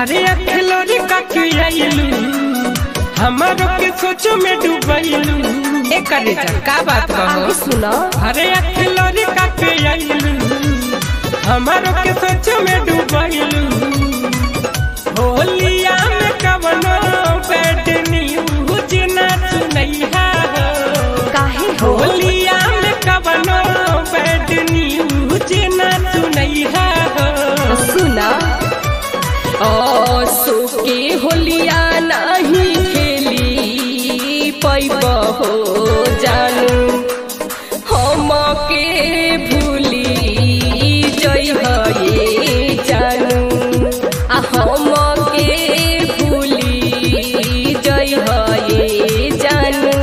हरे अखलोरी काके आइलू हमारो के सोचो में डूबैलू ए करे जा का बात आगे कहो सुनो हरे अखलोरी काके आइलू हमारो के सोचो में डूबैलू होलिया में कवनो बैड न्यूज ना सुनैहा हो काहे हो होलिया में कवनो बैड न्यूज ना सुनैहा हो सुना ओ सुके होलिया नहीं खेली पैब हो जानू हम के भूली जई ये जानू आ हम के भूली जई ये जानू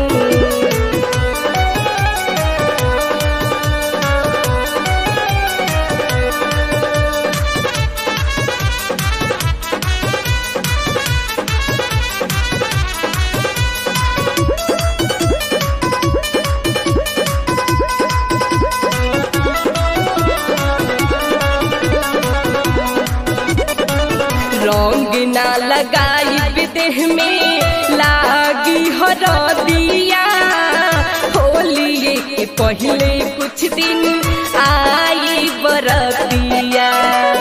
रंग ना लगाई देह में लागी हरदिया होली के पहले कुछ दिन आई बरतिया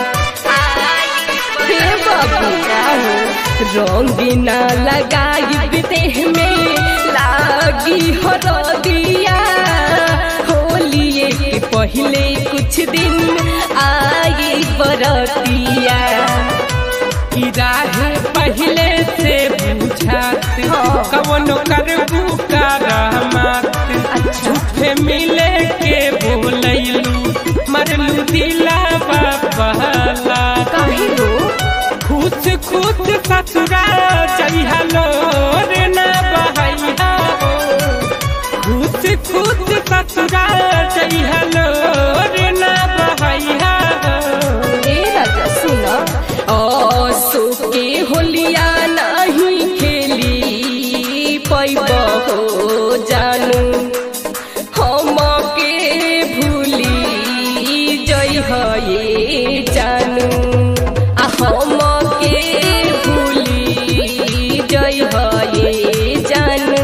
हे बबुआ रंग ना लगाई देह में लागी हरदिया होली के पहले कुछ दिन आई बरतिया की राहे पहले से बुझात हाँ। कवनो करबू का रहमत झूठे मिले के बोलैलू मरलू दिलावा बहला काहे हो खुश खुश ससुरा चलिहलो रे ना बहैया हो खुश खुश ससुरा चलिहलो रे ना बहैया हो ए राजा सुना ओ सुके होलिया नहीं खेली पैब हो जानू हम के भूली जई ये जानू आ हम के भूली जई ये जानू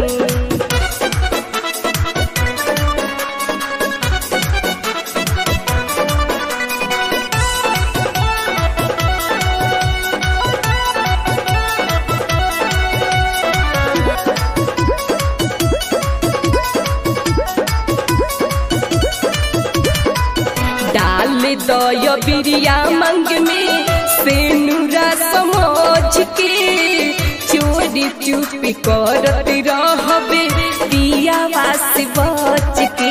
डाल दय बिरिया मंग में सेनुरा समझ के चोरी चुपी करत रहबे दिया वास बच के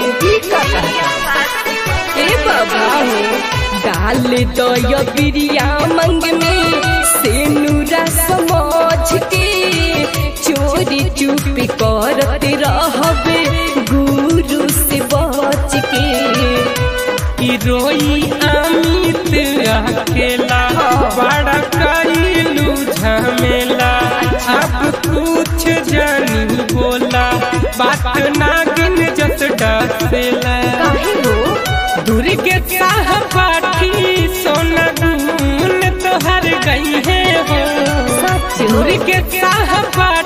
ए बाबा हो डाल दय बिरिया मंग में सेनुरा समझ के चोरी चुपी करत रहबे गुरु से बच के की रोई अमित अकेला बड़ा कैलू झमेला अब कुछ जानी बोला बात नागिन जस डसेला काहे हो दुर्गे साह पाठी सोना गुन तोहर गई है हो सच दुर्गे साह पाठी